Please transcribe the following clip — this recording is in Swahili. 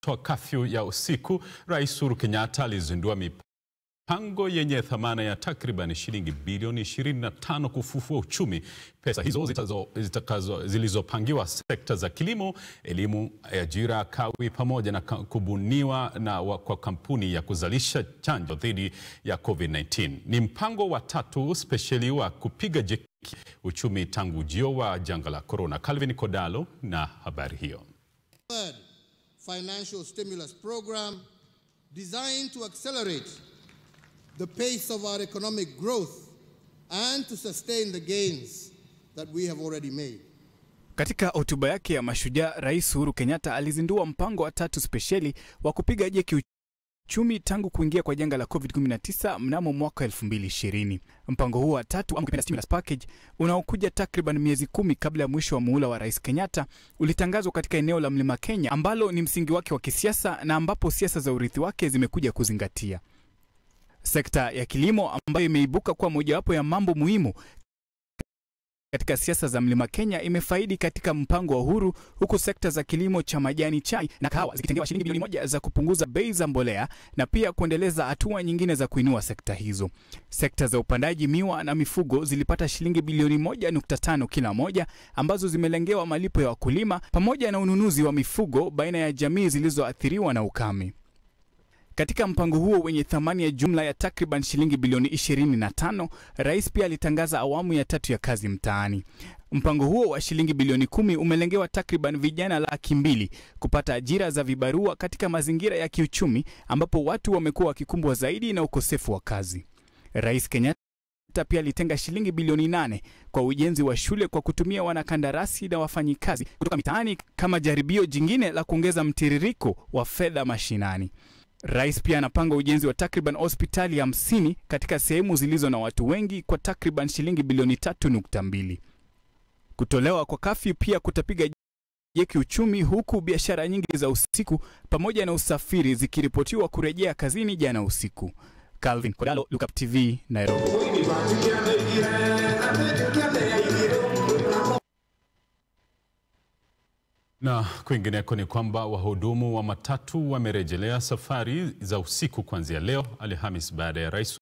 toa kafyu ya usiku, Rais Uhuru Kenyatta alizindua mipango yenye thamana ya takriban shilingi bilioni 25 kufufua uchumi. Pesa hizo zitazo, zitakazo, zilizopangiwa sekta za kilimo, elimu, ajira, kawi pamoja na kubuniwa na wa, kwa kampuni ya kuzalisha chanjo dhidi ya COVID-19. Ni mpango wa tatu spesheli wa kupiga jeki uchumi tangu ujio wa janga la corona. Calvin Kodalo na habari hiyo. Third financial stimulus program designed to accelerate the pace of our economic growth and to sustain the gains that we have already made. Katika hotuba yake ya Mashujaa, Rais Uhuru Kenyatta alizindua mpango wa tatu spesheli wa kupiga jeki uchumi tangu kuingia kwa janga la COVID-19 mnamo mwaka 2020. Mpango huo wa tatu ama stimulus package unaokuja takriban miezi kumi kabla ya mwisho wa muhula wa Rais Kenyatta ulitangazwa katika eneo la Mlima Kenya ambalo ni msingi wake wa kisiasa na ambapo siasa za urithi wake zimekuja kuzingatia. Sekta ya kilimo ambayo imeibuka kuwa mojawapo ya mambo muhimu katika siasa za Mlima Kenya imefaidi katika mpango wa Uhuru, huku sekta za kilimo cha majani chai na kahawa zikitengewa shilingi bilioni moja za kupunguza bei za mbolea na pia kuendeleza hatua nyingine za kuinua sekta hizo. Sekta za upandaji miwa na mifugo zilipata shilingi bilioni moja nukta tano kila moja ambazo zimelengewa malipo ya wakulima pamoja na ununuzi wa mifugo baina ya jamii zilizoathiriwa na ukame. Katika mpango huo wenye thamani ya jumla ya takriban shilingi bilioni 25, rais pia alitangaza awamu ya tatu ya kazi mtaani. Mpango huo wa shilingi bilioni kumi umelengewa takriban vijana laki mbili kupata ajira za vibarua katika mazingira ya kiuchumi ambapo watu wamekuwa wakikumbwa zaidi na ukosefu wa kazi. Rais Kenyatta pia alitenga shilingi bilioni nane kwa ujenzi wa shule kwa kutumia wanakandarasi na wafanyikazi kutoka mitaani kama jaribio jingine la kuongeza mtiririko wa fedha mashinani. Rais pia anapanga ujenzi wa takriban hospitali hamsini katika sehemu zilizo na watu wengi kwa takriban shilingi bilioni tatu nukta mbili. Kutolewa kwa kafyu pia kutapiga jeki uchumi, huku biashara nyingi za usiku pamoja na usafiri zikiripotiwa kurejea kazini jana usiku. Calvin Kodalo, Look Up TV, Nairobi. Na kwingineko ni kwamba wahudumu wa matatu wamerejelea safari za usiku kuanzia leo Alhamis baada ya rais